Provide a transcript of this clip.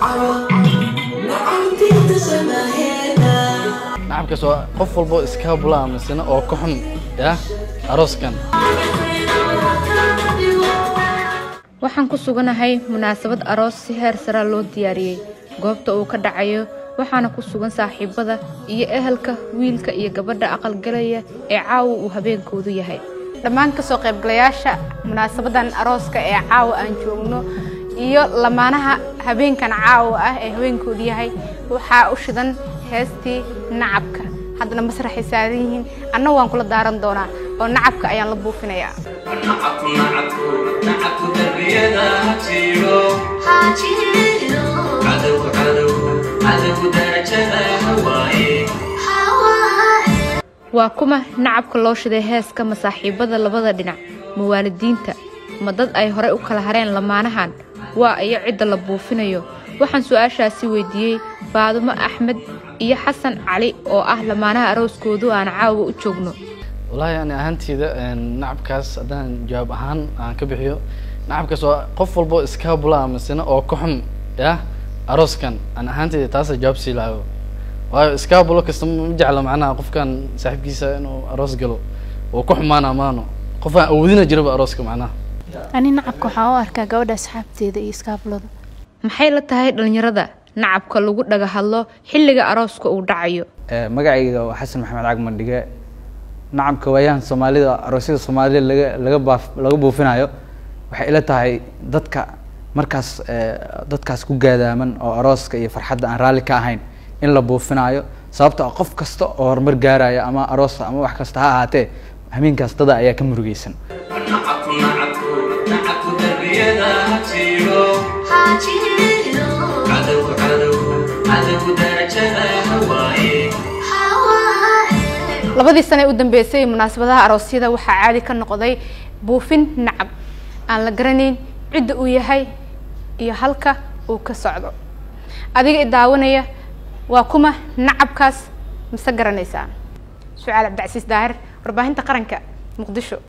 nacabkaas waa qof walbo iskaabula misena oo ka xun ya arooskan waxaan ku suganahay munaasabad aroos si heer saraa loo diyaariyey goobta uu ka dhacayo waxaana ku sugan saaxiibada iyo ehelka wiilka iyo gabadha aqalgalaya ee caawa uu habeenkoodu yahay dhammaan kasoo qaybgalayaasha munaasabadan arooska ee caawa aan joogno iyo lamaanaha habeenkan caawa ah ee habeenkoodu yahay waxaa u shidan heestii nacabka haddana masraxay saaran yihiin anna waan kula daaran doonaa oo nacabka ayaan la buufinayaa waa kuma nacabka loo shiday heeska masaaxiibada labada dhinac ma waalidiinta ma dad ay horey u kala hareen lamaanahan waa iyo cidda la buufinayo waxaan su-aashaasi weydiiyey baadumo axmed iyo xasan cali oo ah lamaanaha arooskoodu aan caawa u joogno wallaahi ani ahaanteyda nacabkaas haddaan jawaab ahaan aan ka bixiyo nacabkaas waa qof walbo iskaabula misena oo ka xun ya arooskan aan ahaanteyda taasa jawaab sii lahayo waayo iskaabulo kasta ma jecla macnaha qofkan saaxiibkiisa inuu aroos galo oo ku xumaana maano qof aan awoodina jiraba arooska macnaha ani nacabka waxaan u arkaa gabadha asxaabteeda iyo iskaabulada maxay la tahay dhallinyarada nacabka lagu dhaga hadlo xilliga arooska uu dhacayo magacayga waa xasan maxamed cagman dhige nacabka waayahan soomaalida aroosyada soomaalida laga laga baaf laga buufinayo waxay ila tahay dadka markaas dadkaas ku gaadaaman oo arooska iyo farxadda aan raalli ka ahayn in la buufinayo sababta qof kasta oo horumar gaaraya ama aroos ama wax kasta ha ahaatee hameenkaas dada ayaa ka murugeysan labadii sane u dambeysay munaasabadaha aroosyada waxaa caadi ka noqday buufin nacab aan la garanayn cidda uu yahay iyo halka uu ka socdo adiga i daawanaya waa kuma nacabkaas mase garanaysaa sucaal cabdicasiis daahir warbaahinta qaranka muqdisho